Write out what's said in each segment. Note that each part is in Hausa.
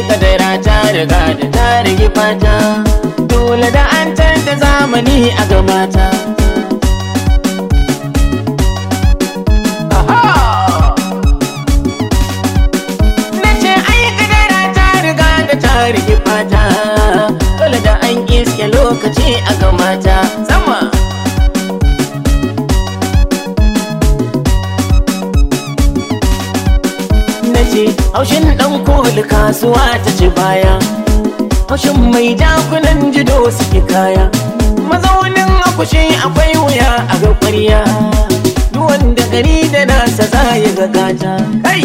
kadara ta riga da ta rigi fata dole da an canza zamani a gamata nace ai kadara ta riga da ta rigi fata dole da an iske lokaci a gamata sama nace haushin dan koli kasuwa ta ci baya haushin mai jakunan jido suke kaya mazaunin akushi akwai wuya a ga ƙwarya duk wanda gari da nasa za ya ga gata kai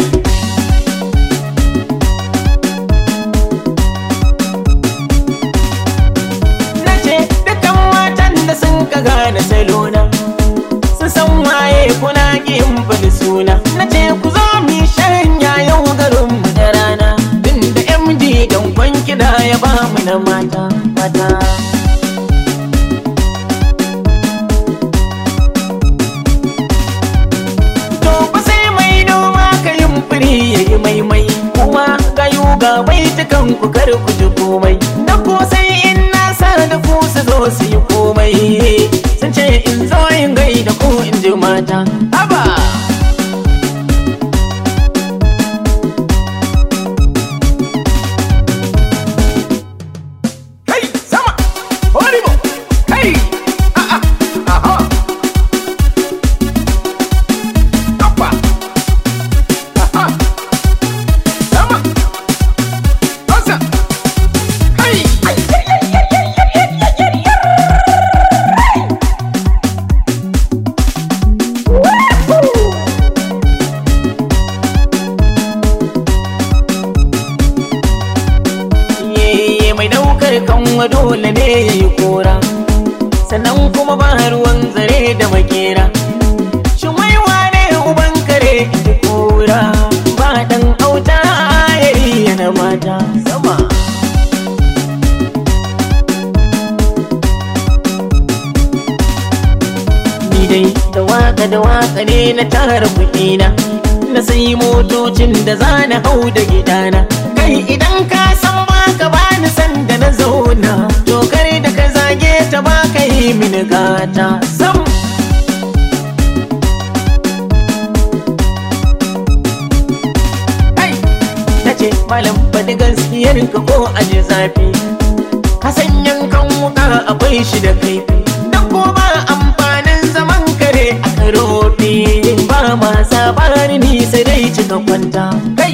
nace dukan matan da sun ka gane salona su san waye kuna kin bani suna nace ku zo mi shanya yau garin mu da rana din da MD dan kwanki da ya ba mu na mata mata to fa sai mai noma ka yin firi yayi maimai kuma gayu ga baitukan ku kar ku ji komai da ko sai in na sa da ku su zo su yi komai sun ce in zo in gaida ko in ji mata haba Kai sama horrible kai ah ah aha Apa aha sama Asa Kai Ye mai daukar kanwa dole ne ya yi kora sannan kuma ba ruwan zare da makera shin wai wane uban kare da kora ba dan auta yayi yana mata sama ni dai da waka da waka ne na tara kuɗina na sayi motocin da za na hau da gidana kai idan ka san baka bani san da na zauna to kare da ka zage ta baka yi mini gata sam kai na ce malam faɗi gaskiyar ka ko aje zafi ka san yankan wuka akwai shi da kaifi dan ko ba amfanin zaman kare a karofi ba ma sabani ni sai dai cika kwanta kai